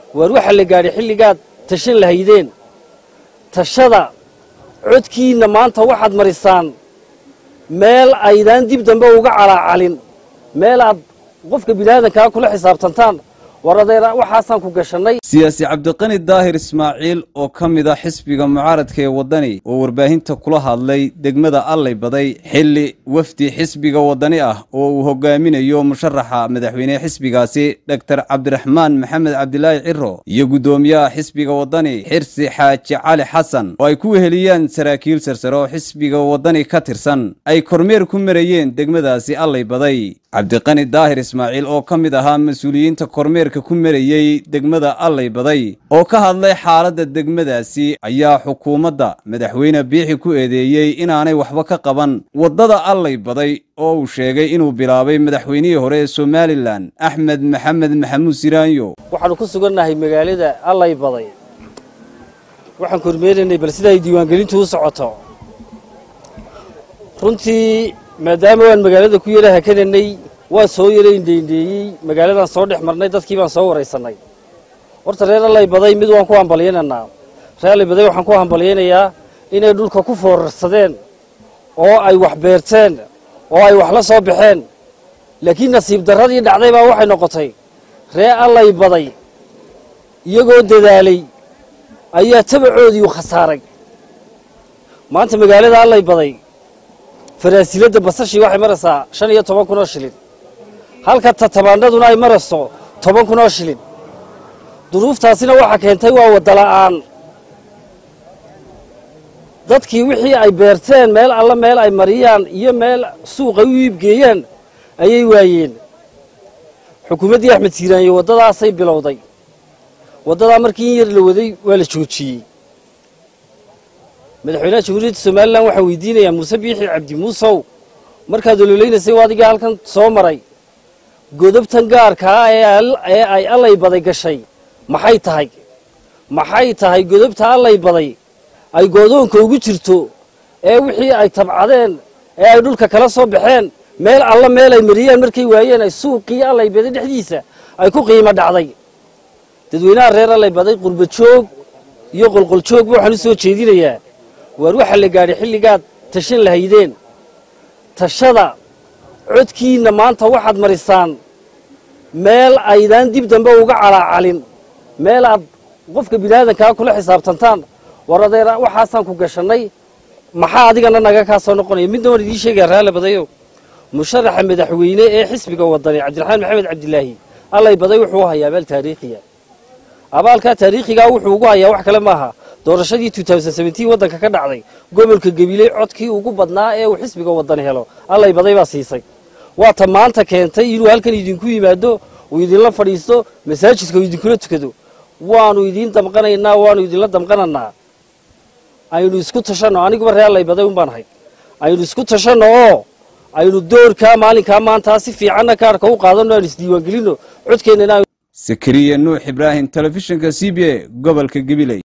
waar waxaa la gaadhay xilligaad tashan lahaydeen tashada codkiinna maanta waxaad marisaan meel aydaan dib dambe uga calaacalin meel aad qofka biniaadankaa kula xisaabtantaan war adeer waxaasaan ku gashannay siyaasi cabdiqani daahir ismaaciil oo ka mid ah xisbiga mucaaradka ee waddani oo warbaahinta kula hadlay degmada allay baday xilli wafdi xisbiga waddani ah oo uu hogaaminayo musharaxa madaxweynehe xisbigaasi dhogtar cabdiraxmaan maxamed cabdilaahi ciro iyo guddoomiyaha xisbiga waddani xirsi xaaji cali xasan oo ay ku weheliyaan saraakiil sarsare oo xisbiga waddani ka tirsan ay kormeer ku marayeen degmadaasi allay baday cabdiqani daahir ismaaciil oo ka mid ahaa mas-uuliyiinta kormeerka ku marayey degmada allay baday oo ka hadlay xaaladda degmadaasi ayaa xukuumadda madaxweyne biixi ku eedeeyey inaanay waxba ka qaban waddada allay baday oo uu sheegay inuu bilaabay madaxweynihii hore ee somalilan axmed maxamed maxamuud siraanyo waxaannu ku sugannahay magaalada allay baday waxaan kormeeraynay bal sida ay diiwaangelintu u socoto runtii maadaama waan magaalada ku yara hakananay waan soo yara indheindheeyey magaaladaan soo dhex marnay dadkii baan soo waraysannay horta reer allay baday mid waan ku hambalyaynaynaa reer allay baday waxaan ku hambalyaynayaa inay dhulka ku foorarsadeen oo ay wax beerteen oo ay wax la soo baxeen laakiin nasiib darradii dhacday baa waxay noqotay reer allay baday iyagoo dadaalay ayaa tabacoodii u khasaaray maanta magaalada allay baday faraasiladda basashii waxay maraysaa shan iyo toban kun oo shilin halka tatabaandhaduna ay marayso toban kun oo shilin duruuftaasina waxaa keentay waa wadala'aan dadkii wixii ay beerteen meel alla meel ay mariyaan iyo meel suuqay u iibgeeyaan ayay waayeen xukuumaddii axmed siiraanyo waddadaasay bilowday waddadaa markii in yar la waday waa la joojiyey madaxweynaha jamhuuriyadda somalilan waxaan weydiinayaa muuse biixi cabdi muusow markaad ololeynaysay waa adigaa halkan soo maray godobtan gaarkaa ee ay allay baday gashay maxay tahay maxay tahay godobta allay baday ay goodoonka ugu jirto ee wixii ay tabcadeen ee ay dhulka kala soo baxeen meel alla meel ay mariyeen markay waayeen ay suuqii allay baday dhexdiisa ay ku qiimo dhacday dadweynaha reer allay baday qurba joog iyo qolqoljoogba waxaan u soo jeedinayaa waar waxaa la gaadhay xilligaad tashan lahaydeen tashada codkiinna maanta waxaad marisaan meel aydaan dib dambe uga calaacalin meel aad qofka biniaadankaa kula xisaabtantaan war adeer waxaasaan ku gashannay maxaa adigana naga kaa soo noqonaya midna waan idiin sheegaya raalle badayo musharaxa madaxweyne ee xisbiga wadani cabdiraxmaan maxamed cabdilaahi allay baday wuxuu u hayaa abaal taariikhiya abaalkaa taariikhigaa wuxuu ugu hayaa wax kale maaha doorashadii waddanka ka dhacday gobolka gabiley codkii ugu badnaa ee uu xisbiga wadani helo allay baday baa siisay waata maanta keentay inuu halkan idinku yimaado uu idinla fadhiisto masaajidka uu idinkula tukado waanu idiin damqanaynaa waanu idinla damqananaa aynu isku tashanno aniguba ree allay baday un baan ahay aynu isku tashanno oo aynu doorkaa maalinkaa maantaa si fiicanna kaarhka u qaadanno aanu isdiiwaangelinno codkeennana sakariya nuux ibraahim telefishinka c b a gobolka gabiley